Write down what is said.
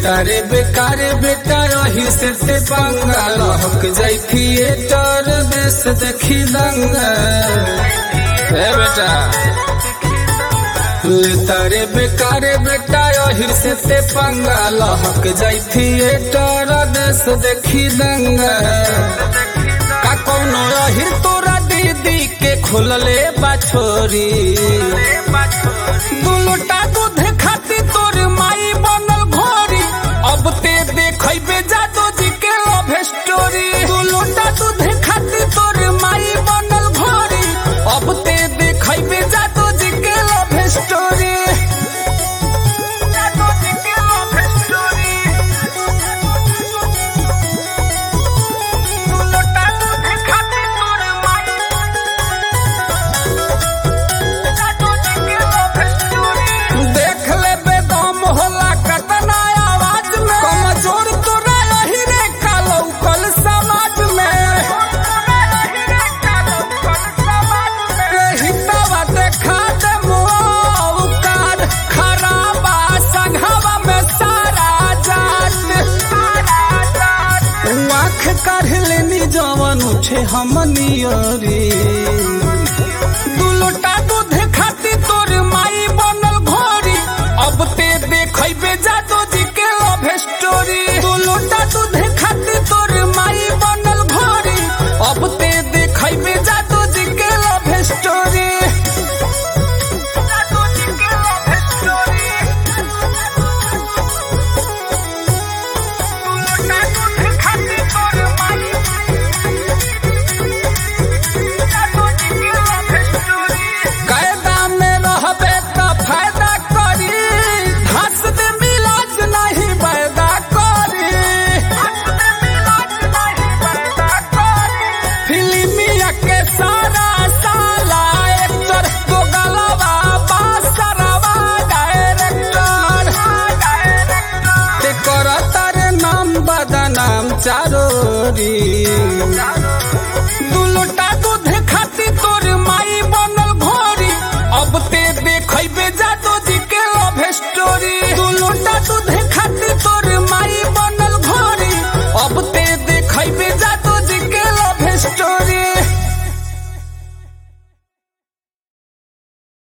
तारे बेकारे बेटा रही से ते पंगा लहक जाई थिएटर देश देखी दंगा ए बेटा ले तारे बेकारे बेटा रही से ते पंगा लहक जाई थिएटर देश देखी दंगा का कोनो रही तोरा दीदी के खोलले बाछोरी दुलटा दूध खाती तोर माई बनल घोरी अब ते देखैबे जादू जी के लव स्टोरी दुलटा दूध खाती तोर माई बनल घोरी अब ते देखैबे जादू जी के लव स्टोरी जादू जी के लव स्टोरी दुलटा दूध खाती तोर माई देख ले बेदम होला कतना आवाज में कमजोर तोरा रही रे कालो कल समाज में हितवा देखा दे मुआवकाद खराबा संघवा में सारा जात आँख काढ़ लेनी जवन उठे हमनियरी दुलोटा दूध खाती तोर माई बनल घोरी अब ते देखैबे जादू जी के लव स्टोरी दुलोटा दूध खाती तोर माई बनल घोरी अब ते देखैबे जादू जी के लव स्टोरी जादू जी के लव स्टोरी दुलोटा दूध खाती तोर माई कायदा में रहबे त फायदा करी हंस दे मिलाज नहीं वायदा करी फिल्मिया के सारा साला एक्टर तो गलवा बासरवा डायरेक्टर ते करतर नाम बदनाम चारोरी